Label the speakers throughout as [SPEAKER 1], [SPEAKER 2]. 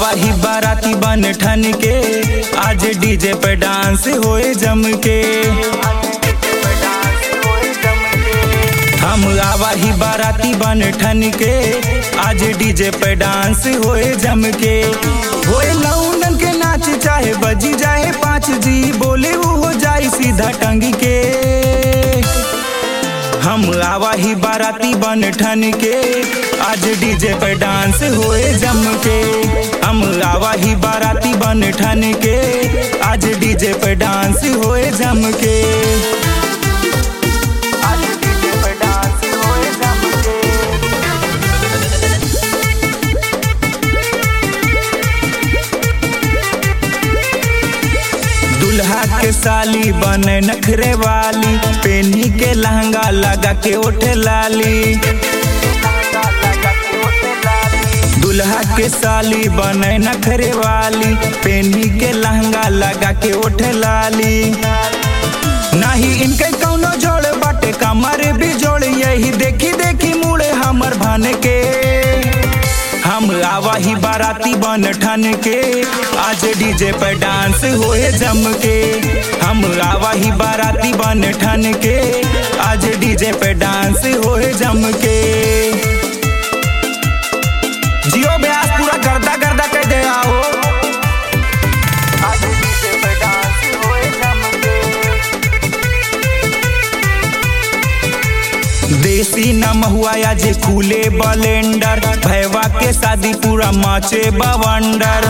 [SPEAKER 1] आवा ही बाराती बन ठन के आज डीजे पे डांस होए जम के हम आवा ही बाराती बन ठन के आज डीजे पे डांस होए जम के होए लौंडन के नाच चाहे बजी जाए पाँच जी बोले वो हो जाए सीधा टंग के हम आवा ही बाराती बन ठन के आज डीजे पे डांस होए जम के हम आवा ही बाराती बन ठन के आज डीजे पे डांस होए जम के आज डीजे पे डांस होए जम के दुल्हा के साली बने नखरे वाली पेनी के लहंगा लगा के ओठे लाली दुल्हा के साली बने नखरे वाली पेनी के लहंगा लगा के ओठे लाली नहीं इनके कौनो जोड़ बाटे कमर भी जोड़ यही देखी देखी मुड़े हमर भान के हम आवा ही बाराती बन ठन के आज डीजे पे डांस होए जम के हम आवा ही बाराती बन ठन के आज डीजे पे डांस होए जम के जियो ब्यास पूरा गर्दा गर्दा कह दे आओ आज डीजे पे डांस होए जम के देसी नम हुआ या जे खुले बलेंडर भैवा के शादी पूरा माचे बवंडर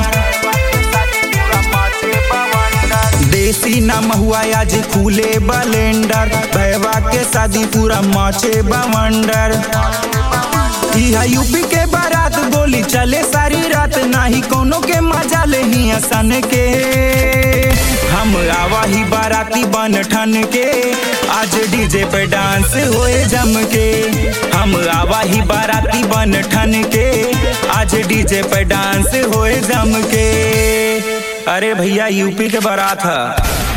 [SPEAKER 1] देसी नम हुआ या जे खुले बलेंडर भैवा के शादी पूरा माचे बवंडर इहा यूपी के बारात बोली चले सारी रात नाही कोनो के मजा ले ही हसन के हम आवा ही बाराती बन ठन के आज डीजे पे डांस होए जम के हम आवा ही बाराती बन ठन के आज डीजे पे डांस होए जम के अरे भैया यूपी के बारात है